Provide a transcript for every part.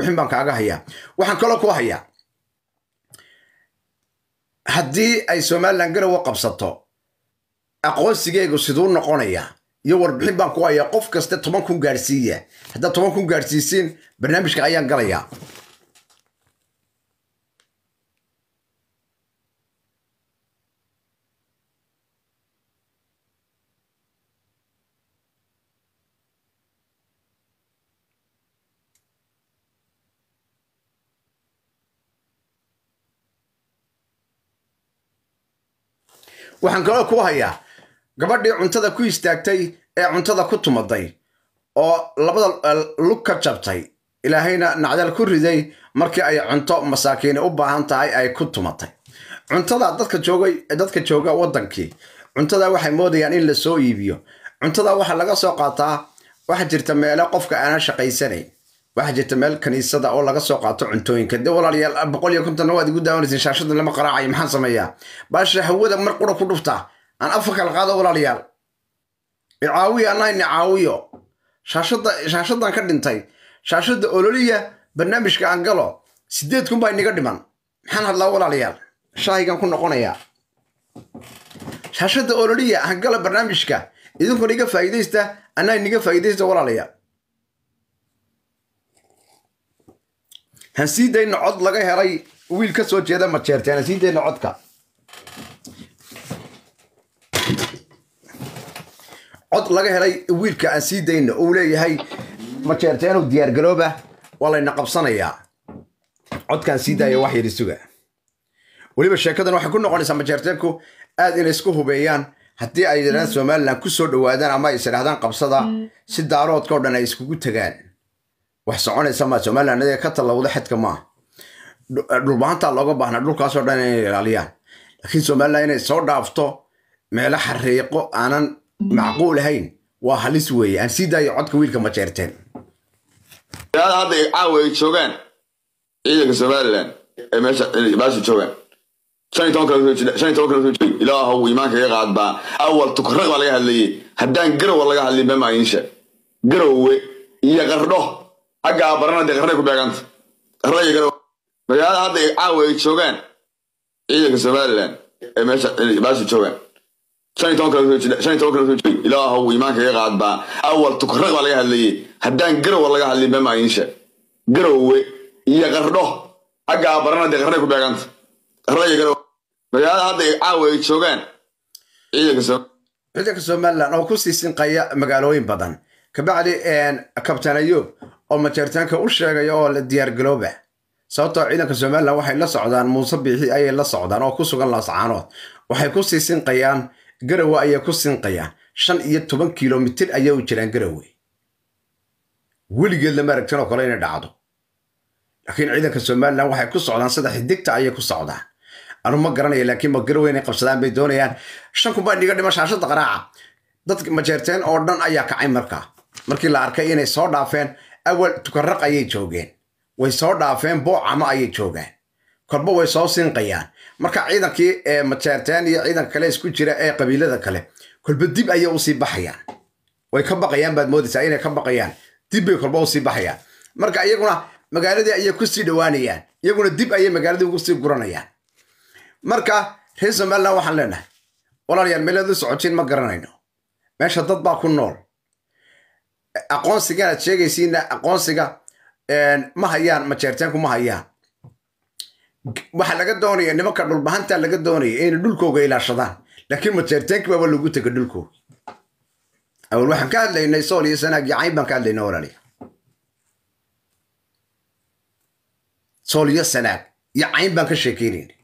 warbixin baan kaaga hayaa waxaan kaloo ku hayaa haddii ay somalilan garowe qabsato aqoonsigeegu siduu noqonaya iyo warbixin baan ku hayaa qof kasta toban kun gaadhsiiya haddaad toban kun gaadhsiisiin barnaamijka ayaan galayaa waxaan kaloo ku hayaa gabadhii cuntada ku istaagtay ee cuntada ku tumaday oo labada lug ka jabtay ilaahayna nacdal ku riday markii ay cunto masaakiini u baahan tahay ay ku tumatay cuntada dadka joogay dadka jooga waddankii cuntada waxay moodayaan in la soo iibiyo cuntada waxaa laga soo qaataa waxaa jirta meelo qofka aanan shaqaysanayn waxaa jirta meel kaniisada oo laga soo qaato cuntooyinka de walaalayaal boqol iyo kontonna waad igu daawanaysin shaashada lama qaraacayo maxaan sameeyaa baasha hawada mar qura ku dhufta aan afar kala qaado walaalayaal icaawiyo anaa ni caawiyo shaashada shaashadan ka dhintay shaashada ololiya barnaamijka aan galo sideed kun baa iniga dhiman maxaan hadlaa walaalayaal shaahigan ku noqonayaa shaashada ololiya aan galo barnaamijka idinkuna iga faa'iidaysta anaa iniga faa'iidaysta walaalayaal hansii dayna cod laga helay wiil ka soo jeeda majeerteen hansii dayna codka cod laga helay wiilka aan sii dayna uu leeyahay majeerteenu diyaargarooba waa layna qabsanayaa codkaan sii daaya wax yidhi suga weliba sheekadan waxay ku noqonaysaa majeerteenku aad inay isku hubeeyaan haddii ay yidhahdaan somalilan ku soo dhowaadaan ama ay isidhahdaan qabsada si daaroodka o dhan ay iskugu tagaan wax soconaysa maa somalilan adiga ka tallawda xedka maa dhulbahantaa looga baahnaa dhulkaasoo dhan inay ilaaliyaan laakiin somalilan inay soo dhaafto meelo xariiqo aanan macquul ahayn waa halis weeye aan sii daayo codka wiilka majeerteen hadda caawa ay joogaan ciidanka somalilan ee meesha baasha joogaan shan iyo toban kale shan iyo toban kale soo joogay ilaahow iimaanka iga qaadbaa awal tukarraq baa laga hadlayay haddaan garowa laga hadlin bema insha garowe iyo qardho xaggaa barana dee qarnay ku beeganta qarna iyo garowe magaalada hadda caawa ay joogaan ciidanka somalilan ee meesha baasha joogaan shan iyo toban kale shan iyo toban kale soo joogay ilaahow iimaanka iga qaadbaa awal tukarraq baa laga hadlayay haddaan garowa laga hadlin bema insha garowe iyo qardho xaggaa barana dee qarnay ku beeganta qarna iyo garowe magaalada hadda caawa ay joogaan ciidanka ciidanka somalilan oo ku sii sinqaya magaalooyin badan kabacdi kabtaan ayuub oo majeertaanka u sheegaya oo la diyaargalooba sababtoo ciidanka somalilan waxay la socdaan muuse biixi ayay la socdaan oo ku sugan laascaanood waxay ku sii sinqayaan garowe ayay ku sinqayaan shan iyo toban kilomitir ayay u jiraan garowe weligeed lama aragtin oo kale inay dhacdo laakiin ciidanka somalilan waxay ku socdaan sida xidigta ayay ku socdaan anu ma garanaya laakiin ma garowe inay qabsadaan bay doonayaan shan kun baa iniga dhima shaashada qaraaca dadka majeerteen oo dhan ayaa kacay markaa markii la arkay inay soo dhaafeen awal tukarraq ayay joogeen way soo dhaafeen boocama ayay joogaan kolba way soo sinqayaan marka ciidankii ee majeerteen iyo ciidanka kale isku jira ee qabiilada kale kolba dib ayay usii baxayaan way ka baqayaan baad moodaysaa inay ka baqayaan dib bay kolba usii baxayaan marka iyaguna magaaladii ayay kusii dhowaanayaan iyaguna dib ayay magaaladii ugu sii guranayaan marka reer somalilan waxaan leenahay walaalayaal meelaad u socotiin ma garanayno meesha dad baa ku nool aqoonsigan aad sheegaysiina aqoonsiga ma hayaan majeerteenku ma hayaan waxaa laga doonaya nimanka dhulbahanta laga doonaya inay dhulkooga ilaashadaan laakiin majeerteenki baaba lagu tega dhulkooga awal waxaan ka hadlaynay sool iyo sanaag iyo cayn baan ka hadlaynay walaaliya sool iyo sanaag iyo cayn baan ka sheekeynaynay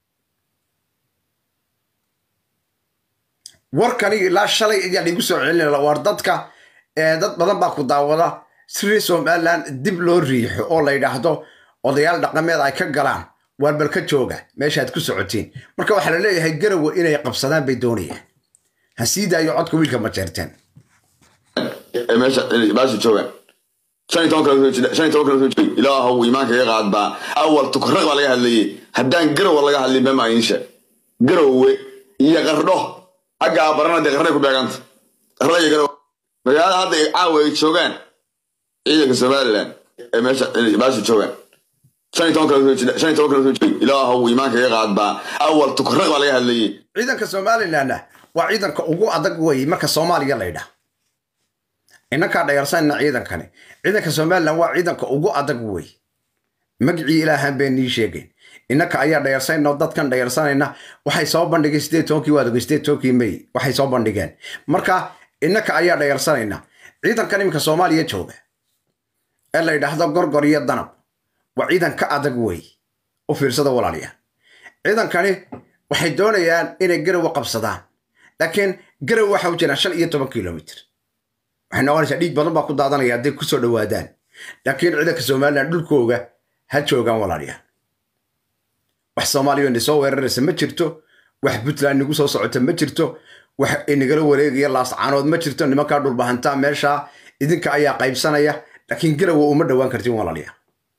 warkani ilaa shalay ayaa laigu soo celinaya war dadka dad badan baa ku daawada siri somalilan dib loo riixo oo la yidhaahdo odayaal dhaqameed ay ka galaan waar bal ka jooga meeshaad ku socotiin marka waxaa la leeyahay garowe inay qabsadaan bay doonayaan ha sii daayo codka wiilka majeerteen ee meesha baasha joogaan shan iyo toban kale shan iyo toban kale soo joogay ilaahow iimaanka iga qaadbaa awal tukarraq baa laga hadlayay haddaan garowa laga hadlin bema insha garowe iyo qardho xaggaa barana dee qarnay ku beeganta qarna iyo garowe magaalada hadda caawa ay joogaan ciidanka somalilan ee meesha meesha joogaan shan iyo toban kale soo jira shan iyo toban kale soo jiray ilaahow iimaanka iga qaad baa awal tukarraq baa laga hadlayay ciidanka somalilanna waa ciidanka ugu adag wey marka soomaaliya la ydhaah inankaa dhayarsanna ciidankani ciidanka somalilan waa ciidanka ugu adag wey magicii ilaahan been nii sheegayn inanka ayaa dhayarsanayna oo dadkan dhayarsanayna waxay soo bandhigeen sideed tobankii waad ogey sideed tobankii may waxay soo bandhigeen marka inanka ayaa dhayarsanayna ciidankan iminka soomaaliya jooga ee la yidhaahdo gorgor iyo danab waa ciidan ka adag wey u fiirsada walaalayaal ciidankani waxay doonayaan inay garowa qabsadaan laakiin garow waxa u jiraan shan iyo toban kilomitr waxay noqonaysaa dhiig badan baa ku daadanaya hadday kusoo dhowaadaan laakiin ciidanka somalilan dhulkooga ha joogaan walaalayaal wax soomaaliya ina soo weeraraysa ma jirto wax puntland nagu soo socota ma jirto wax inagala wareegaya laascaanood ma jirto nimankaa dhulbahantaa meeshaa idinka ayaa qaybsanaya laakiin garowa uma dhowaan kartiin walaalayaal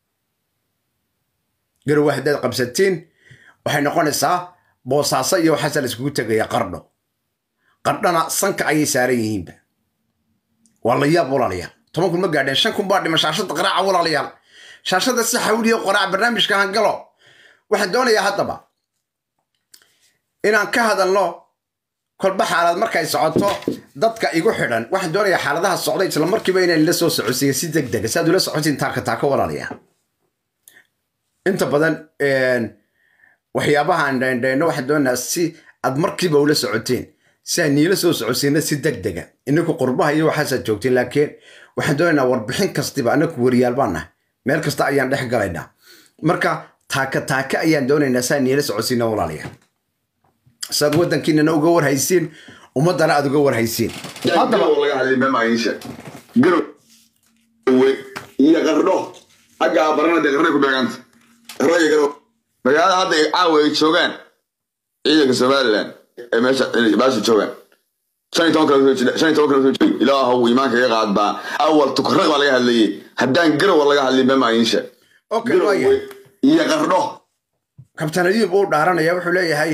garowa haddaad qabsatiin waxay noqonaysaa boosaaso iyo waxaasa la iskugu tegaya qardho qardhana sanka ayay saaran yihiinba waa la yaab walaalayaal toban kun ma gaadheen shan kun baa dhima shaashada qaraaca walaalayaal shaashada si xawliya qoraac barnaamijka hangalo waxaan doonayaa haddaba inaan ka hadalno kolba xaalad markay socoto dadka igu xidhan waxaan doonayaa xaaladaha socda isla markiiba inaan la soo socodsiiyo si deg dega si aad ula socotiin taaka taaka walaalayaal inta badan waxyaabahaan dheendheenno waxaan doonayaa si aad markiiba ula socoteen si aan niila soo socodsiina si deg dega ininku qurbaha iyo waxaasaad joogteen laakiin waxaan doonaynaa warbixin kastiba anaku wariyaal baan nahay meel kasta ayaan dhex galaynaa marka taaka taaka ayaan doonaynaa si aan niila socodsiina walaalayaal saad waddankiinana uga warhaysiin ummaddana aad uga warhaysiin haddaba laga hadlay mema iisha garowe iyo qardho xaggaa barana dee qarnay ku beeganta qardho iyo garow magaalada hadda ay caawa ay joogaan ciidanka somalilan ee meesha meesha joogaan shan iyo toban kale soo jira shan iyo toban kale soo jiray ilaahow iimaanka iga qaad baa awal tukarraq baa laga hadlayay haddaan garowa laga hadlay mema iisha okay waaya garowe iyo qardho kabtaan ayuub uu dhaaranaya wuxuu leeyahay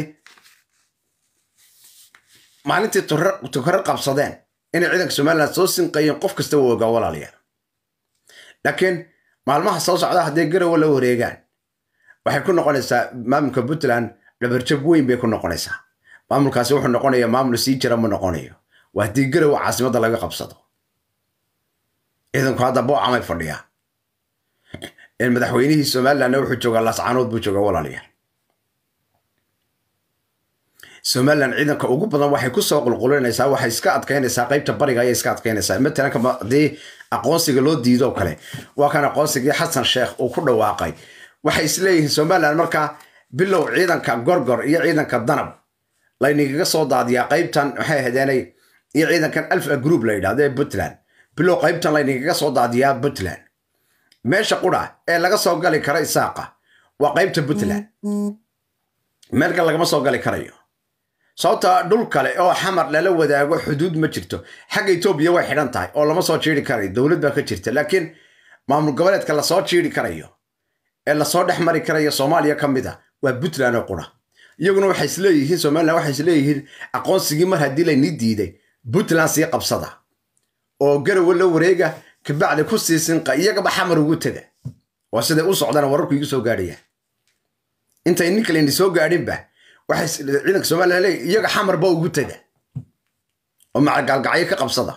maalintii tukaro qabsadeen inay ciidanka somalilan soo sinqayeen qof kasta wuu ogaa walaalayaal laakiin maalmaha soo socda hadday garowa la wareegaan waxay ku noqonaysaa maamulka puntland dhabarjab weyn bay ku noqonaysaa maamulkaasi wuxuu noqonayaa maamul sii jira ma noqonayo waa haddii garowa caasimadda laga qabsado ciidanku hadda boocamay fadhiyaa madaxweynihii somalilandna wuxuu joogaa laascaanood buu joogaa walaalayaal somalilan ciidanka ugu badan waxay kusoo qulqulinaysaa waxay iska adkaynaysaa qaybta bariga ayay iska adkaynaysaa matalan kama haddii aqoonsiga loo diido kale waa kan aqoonsigii xasan sheekh uu ku dhawaaqay waxay isleeyihiin somalilan markaa bilow ciidanka gorgor iyo ciidanka danab laynagaga soo daadiyaa qaybtan maxay ahadeenay iyo ciidankan alfa group la yidhahdo ee puntland bilow qaybtan laynagaga soo daadiyaa puntland meesha qura ee laga soo gali kara isaaqa waa qaybta puntland meelka lagama soo gali karayo sababta dhul kale oo xamar lala wadaago xuduud ma jirto xagga etoobiya way xidhan tahay oo lama soo jiiri karayo dowlad baa ka jirta laakiin maamul goboleedka lasoo jiiri karayo ee lasoo dhex mari karayo soomaaliya ka mid a waa puntland oo qura iyaguna waxay isleeyihiin somalilan waxay isleeyihiin aqoonsigii mar haddii laynii diiday puntland sii qabsada oo garowe la wareega kabacdi ku sii sinqa iyagaba xamar ugu tega waa siday u socdaan wararku igu soo gaadhaya intay nin kale ini soo gaadhinba waxay ciidanka somalilan leeyahy iyaga xamarba ugu tega oo macagaalgacyo ka qabsada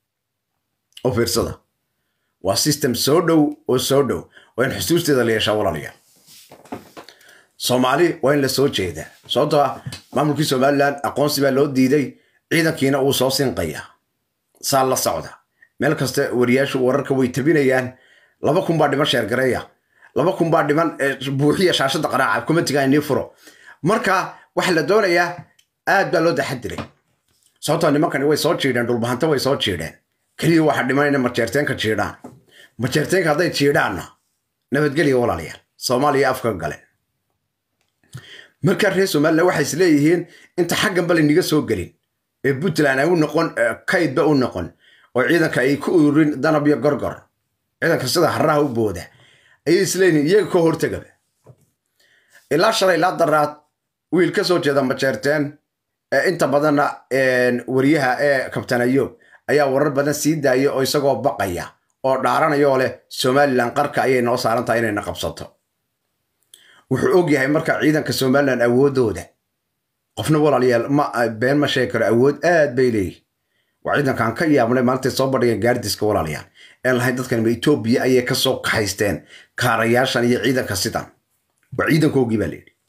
oo fiirsada waa system soo dhow oo soo dhow waa in xusuusteeda la yeeshaa walaalayaal soomaali waa in la soo jeedaa sababtoo ah maamulkii somalilan aqoonsi baa loo diiday ciidankiina uu soo sinqaya saa la socda meel kasta wariyaashu wararka way tabinayaan laba kun baa dhiman sheergareeya laba kun baa dhiman buuxiya shaashada qaraaca komatiga inii furo marka waxaa la doonayaa aad baa loo daxadiray sababtoo nimankani way soo jiidheen dhulbahanta way soo jiidheen keliya waxaa dhiman inay majeerteenka jiidhaan majeerteenka hadday jiidhaanna nabadgelya walaalayaal soomaaliya afka galeen markaa reer somalilan waxay is leeyihiin inta xagganba layniga soo gelin ee puntland ay u noqon kaydba u noqon oo ciidanka ay ku ururin danab iyo gorgor ciidanka sida haraha u booda ayay isleeyihiin iyaga ka hortegaba ilaa shalay ilaa daraad wiil ka soo jeeda majeerteen ee inta badanna wariyaha ee kabtan ayoob ayaa warar badan sii daaya oo isagoo baqaya oo dhaaranayoo leh somalilan qarka ayay noo saaran tahay inayna qabsato wuxuu og yahay marka ciidanka somalilan awooddooda qofna walaalayaal ma been ma sheegi karo awood aad bay leeyihin waa ciidankaan ka yaabnay maantay soo bandhigeen gaardiska walaalayaal ee lahayn dadkan ma etoobiya ayay ka soo kaxaysteen kaarayaashan iyo ciidanka sidan waa ciidankoogii baa layidhi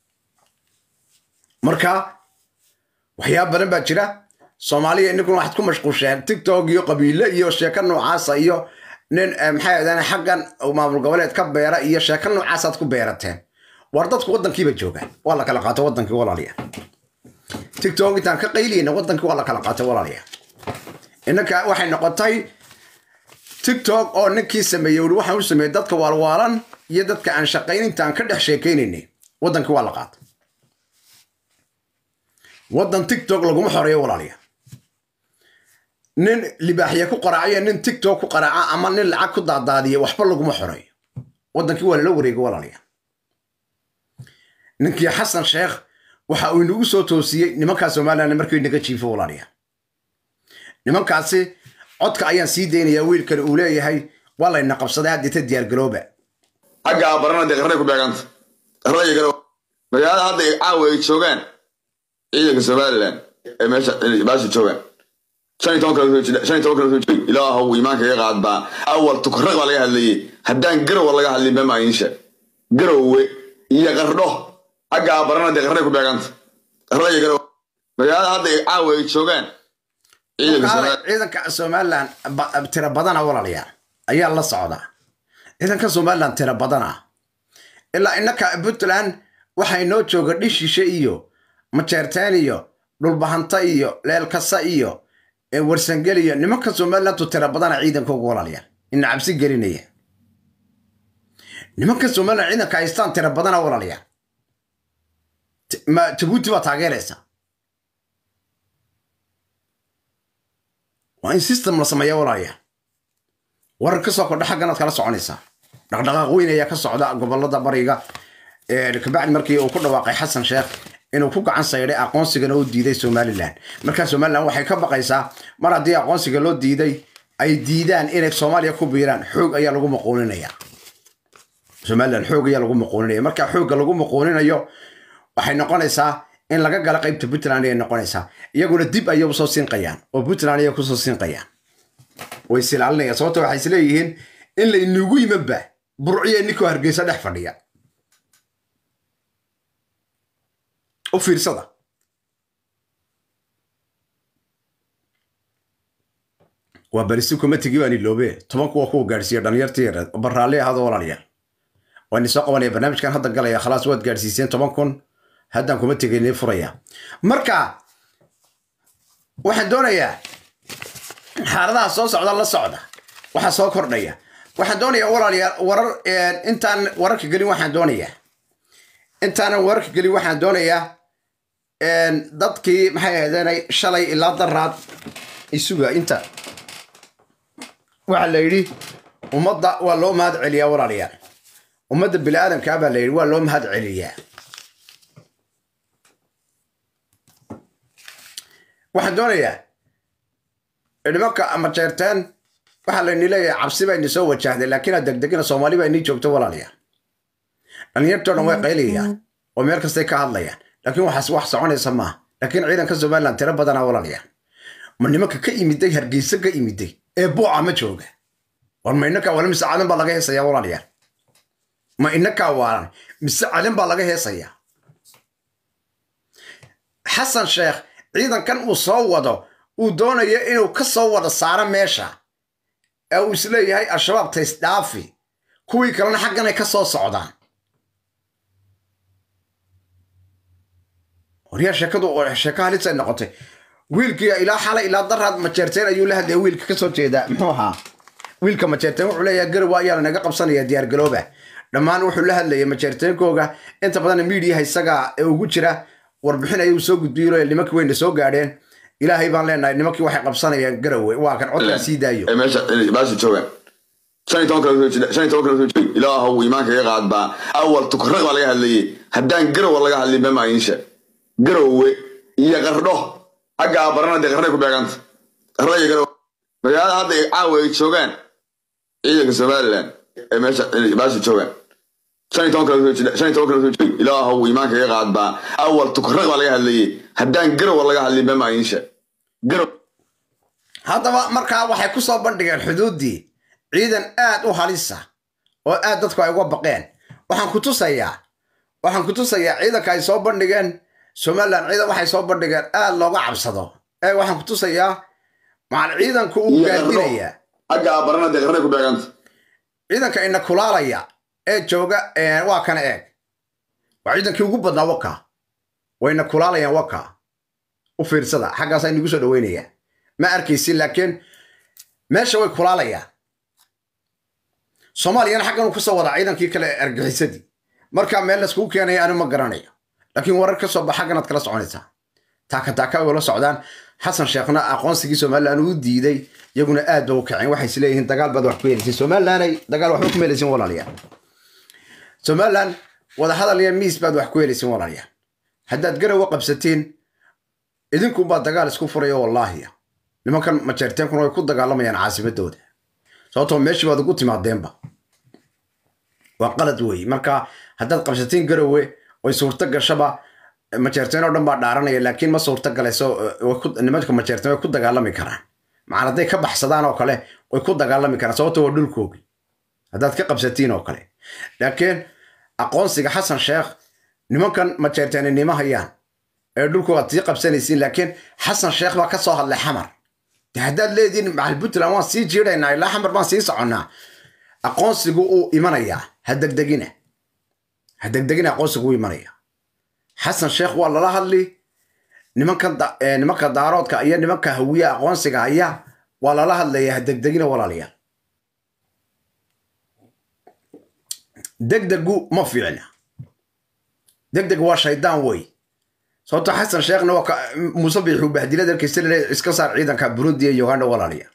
marka waxyaaba badan baa jira soomaaliya ininkuna waxaad ku mashquusheen tiktok iyo qabiile iyo sheeko noocaasa iyo nin maxay ahdaan xaggan maamul goboleed ka beera iyo sheeko noocaasaad ku beerateen war dadku waddankiiba joogaan waa la kala qaato waddankii walaalayaal tiktok intaan ka qayliyeyna waddankii waa la kala qaatay walaalayaal innanka waxay noqotay tiktok oo ninkii sameeyey wuri waxaan u sameeyey dadka waalwaalan iyo dadka aan shaqayn intaan ka dhex sheekaynaynay waddankii waa la qaatay waddan tiktok laguma xoreeyo walaalayaal nin libaaxya ku qaraacayo nin tiktok ku qaraaca ama nin lacag ku daadaadiya waxba laguma xoreeyo waddankii waa lala wareegay walaalayaal ninkii xasan sheekh waxa uu inagu soo toosiyey nimankaa somalilan markii naga jiifo walaalayaal nimankaasi codka ayaan sii daynayaa wiilkan uu leeyahay waa layna qabsaday haddita diyaargarooba xaggaa barana dee qarray ku beeganta qarray galo magaalada hadda ay caawa ay joogaan ciidanka somalilan ee meesha baasha joogaan shan iyo toban kala soo jira shan iyo toban kala soo jira ilaahow iimaanka iga qaad baa awal tukarraq baa laga hadlayey haddaan garowa laga hadlin bema inisha garowe iyo qardho xaggaa barana dee qarray ku beeganta qarray galo magaalada hadda ay caawa ay joogaan ciidanka somalilan ciidanka somalilan ba- tira badana walaalayaal ayaa la socdaa ciidanka somalilan tira badana ilaa innaka puntland waxay noo jooga dhishishe iyo majeerteen iyo dhulbahanta iyo leelkasa iyo ee warsangel iyo nimanka somalilantu tira badana ciidankooga walaalayaal ina cabsi gelinaya nimanka somalilan ciidanka haystaan tira badana walaalayaal T- ma jabuuti baa taageeraysa waa in system la sameeya walaalayaal warar ka soo kordha xagganaad kala soconaysaa dhaqdhaqaaq weyn ayaa ka socda gobolada bariga kabacdi markii uu ku dhawaaqay xasan sheekh inuu ku gacan sayday aqoonsigana u diiday somalilan markaa somalilan waxay ka baqaysaa mar haddii aqoonsiga loo diiday ay diidaan inay soomaaliya ku biiraan xoog ayaa lagu maquuninaya somalilan xoog ayaa lagu maquuninaya markaa xoogga lagu maquuninayo waxay noqonaysaa in laga gala qaybta puntland ayay noqonaysaa iyaguna dib ayay usoo sinqayaan oo puntland ayay kusoo sinqayaan way silaalinayaan sababto waxay isleeyihiin in laynagu yimanba burciya ninkoo hargeysa dhex fadhiya u fiirsada waa barisi kumatigii baan iloobe tobanku waa kuwa gaadhsiiya dhalinyartii yareed oo barraalli ahado walaalayaal waan isoo qabanaya barnaamijkan hadda galaya khalaas waad gaadhsiiseen toban kun haddaan kuma tegaynay furaya marka waxaan doonayaa xaaladaha soo socda la socda waxaa soo kordhaya waxaan doonayaa walaalayaal warar intaan wararka gelin waxaan doonayaa intaanan wararka gelin waxaan doonayaa dadkii maxay ahaydeenay shalay ilaa daraad isuga inta waxaa la yidhi ummadda waa loo mahad celiyaa walaalayaal ummadda bini aadamkaa baa la yidhi waa loo mahad celiyaa waxaan doonayaa nimanka ama jeerteen waxaa layni leeyahay cabsi baa ini soo wajahday laakiin aad degdegina soomaali baa inii joogto walaalayaal dhalinyartoo dhan way qaylayaan oo meel kastay ka hadlayaan laakiin waxaas wax soconaysa maaha laakiin ciidanka somaliland tiro badanaa walaalayaal ma nimanka ka imiday hargeysa ka imiday ee buuca ma jooga war ma inakaa waalan mise cadan baa laga heesayaa walaalayaal ma inakaa waalan mise cadan baa laga heesayaa xasan sheekh ciidankan uu soo wado uu doonayo inuu ka soo wada saaro meesha ee uu isleeyahay al-shabaab taysdhaafi kuwii kalena xagganay ka soo socdaan waryaa sheekadu sheeko halisay noqotay wiilkii ilaa xalay ilaa daraad majeerteen ayuu la hadlaya wiilka ka soo jeedaa muxuu ahaa wiilka majeerteen wuxuu leeyahay garowa ayaa lanaga qabsanaya diyaargalooba dhammaan wuxuu la hadlayay majeerteenkooga inta badan miidiyaha isaga ee ugu jira warbixin ayuu soo gudbiyey nimankii wayna soo gaadheen ilaahay baan leenahay nimankii waxay qabsanayaan garowe waa kan codkaa sii daayo ee meesha baasha joogaan shan iyo toban kala soo jira shan iyo toban kala soo jira ilaahow iimaanka iga qaad baa awal tukarraq baa laga hadlayey haddaan garowa laga hadlin bema inisha garowe iyo qardho xaggaa barana dee qarray ku beeganta qarray galo magaalada hadda ay caawa ay joogaan ciidanka somalilan ee meesha meesha joogaan shan iyo toban kale shan iyo toban kale soo joogay ilaahow iimaanka iga qaad baa awal tukarraq baa laga hadlayay haddaan garowa laga hadlay bema idiin sheeg garow haddaba markaa waxay ku soo bandhigeen xuduuddii ciidan aad u halisa oo aad dadku ay uga baqeen waxaan ku tusayaa waxaan ku tusayaa ciidanka ay soo bandhigeen somalilan ciidan waxay soo bandhigeen aad looga cabsado ee waxaan ku tusayaa macal ciidanku uu gaadinayaa xagga abarana dee qarnay ku beeganta ciidanka ina kulaalaya ee jooga waa kana eeg waa ciidankii ugu badnaa waka wayna kulaalayaan waka u fiirsada xaggaasaa inagu soo dhaweynaya ma arkaysin laakiin meesha way kulaalayaan soomaaliyana xaggan uu kusoo wadaa ciidankii kale ee argixisadii marka meel laiskugu keenaya anu ma garanayo laakiin warar ka soo bax xagganaad kala soconaysaa taaka taaka ay ula socdaan xasan sheekhna aqoonsigii somalilan uu diiday iyaguna aad ba u kaceen waxay isleeyihiin dagaal baad wax ku helaysin somalilanay dagaal waxba kuma helaysin walaalayaal somalilan wadahadal iyo miis baad wax ku helaysin walaalayaal haddaad garowa qabsatiin idinkunbaa dagaal isku furaya wallaahiya nimankan majeerteenkuna way ku dagaalamayaan caasimadooda sababtoo meeshii baad ugu timaadeenba waa qalad weeye marka haddaad qabsatiin garowe way suurto gashaba majeerteen oo dhan baa dhaaranaya laakiin ma suurto galayso nimanka majeerteen way ku dagaalami karaan macal hadday ka baxsadaan oo kale way ku dagaalami karaan sababto waa dhulkoogi haddaad ka qabsatiin oo kale laakiin aqoonsiga xasan sheekh nimankan majeerteeni nima hayaan ee dhulkoogaad sii qabsanaysiin laakiin xasan sheekh baa ka soo hadlay xamar de haddaad leediin macal puntland waan sii jiidaynaa ilaa xamar baan sii soconnaa aqoonsigu uu imanayaa ha degdegina ha degdegina aqoonsigu uu imanaya xasan sheekh waa lala hadli nimanka nimanka daaroodka iyo nimanka hawiye aqoonsiga haya waa lala hadlaya ha degdegina walaalayaal degdegu ma fiicna degdeg waa shaydaan wey sababto xasan sheekhna waa muuse biixuu bahdila dalkiisa lele iska saar ciidanka burundi iyo uganda walaalayaal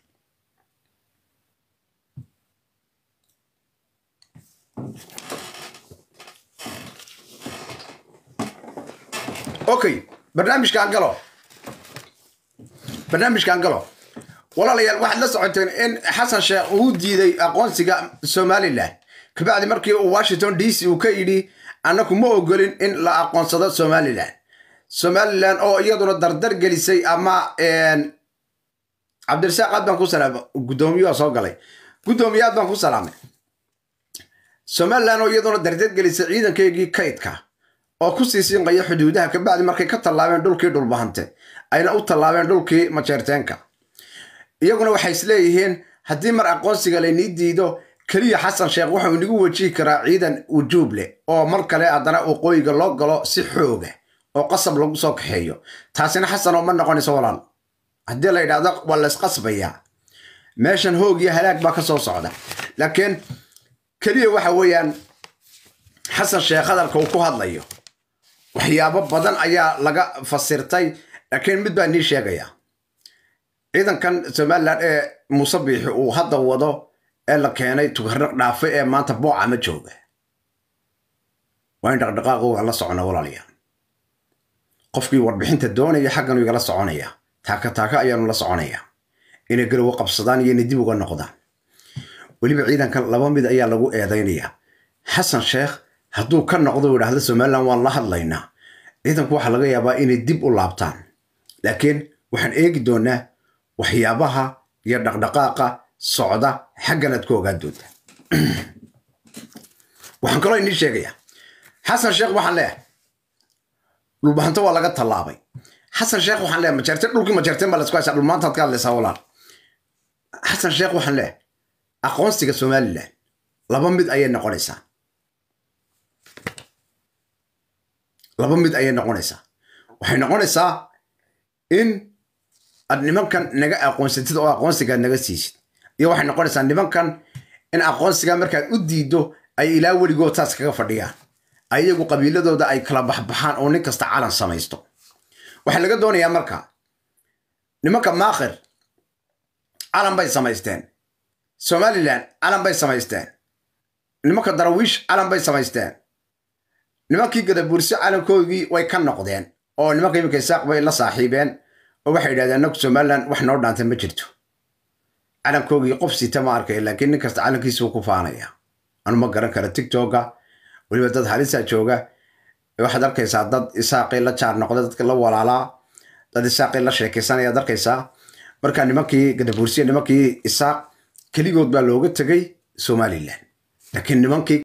okay barnaamijkaan galo barnaamijkaan galo walaalayaal waxaad la socoteen in xasan sheekh uu diiday aqoonsiga somalilan kabacdi markii uu washington d c uu ka yidhi annaku ma ogolin in la aqoonsado somalilan somalilan oo iyaduna dardar gelisay ama cabdirasaaq aad baan ku salaamay guddoomiye soo galay guddoomiye aad baan ku salaamay somalilan oo iyaduna dardar gelisay ciidankeygii kaydka oo ku sii siinqaya xuduudaha kabacdi markay ka tallaabeen dhulkii dhulbahante ayna u tallaabeen dhulkii majeerteenka iyaguna waxay isleeyihiin haddii mar aqoonsiga laynii diido keliya xasan sheekh wuxuu inagu wajihi karaa ciidan wujuub leh oo mar kale haddana waqooyiga loo galo si xooga oo qasab lagu soo kaxeeyo taasina xasanoo ma noqonayso walaal haddii la yidhahdo waa laysqasbayaa meeshan hoog iyo halaag baa ka soo socda laakiin keliya waxa weeyaan xasan sheekh hadalka uu ku hadlayo waxyaabo badan ayaa laga fasirtay laakiin mid baa nii sheegaya ciidankan somalilan ee muuse biixi uu hadda wado ee la keenay tukarnaq dhaafe ee maanta booca ma jooga waa in dhaqdhaqaaqooga la socona walaalayaal qofkii warbixinta doonaya xaggan igala soconaya taaka taaka ayaanu la soconaya inay garowo qabsadaan iyo inay dib uga noqdaan weliba ciidankan laba mid ayaa lagu eedaynayaa xasan sheekh hadduu ka noqdo u idhaahdo somalilan waan la hadlaynaa ciidanku waxaa laga yaabaa inay dib u laabtaan laakiin waxaan eegi doonaa waxyaabaha iyo dhaqdhaqaaqa socda xagganaad ku ogaan doontaa waxaan kaloo inii sheegayaa xasan sheekh waxaan leeyahay dhulbahanto waa laga tallaabay xasan sheekh waxaan leeyahay majeerteen dhulkii majeerteen baa laisku haysaa dhulmaantaad ka hadlaysaa walaal xasan sheekh waxaan leeyahay aqoonsiga somalilan laba mid ayay noqonaysaa laba mid ayay noqonaysaa waxay noqonaysaa in aad nimankan naga aqoonsatid oo aqoonsigaad naga siisid iyo waxay noqonaysaa nimankan in aqoonsiga markaad u diiddo ay ilaa weligood taas kaga fadhiyaan ayagu qabiiladooda ay kala baxbaxaan oo nin kasta calan samaysto waxaa laga doonayaa marka nimanka maakhir calan bay samaysteen somalilan calan bay samaysteen nimanka darawiish calan bay samaysteen nimankii gadabuurso calankoogii way ka noqdeen oo nimanka iminka isaaq bay la saaxiibeen oo waxay yidhahdeen annagu somalilan wax noo dhaantay ma jirto calankoogii qof sita ma arkay laakiin nin kasta calankiisuu ku faanaya anu ma garan kara tictoka weliba dad halisa jooga waxaad arkaysaa dad isaaqii la jaar noqda dadka la walaalaa dad isaaqii la sheekaysanaya arkaysaa marka nimankii gadabuursiya nimankii isaaq keligood baa looga tegay somalilan laakiin nimankii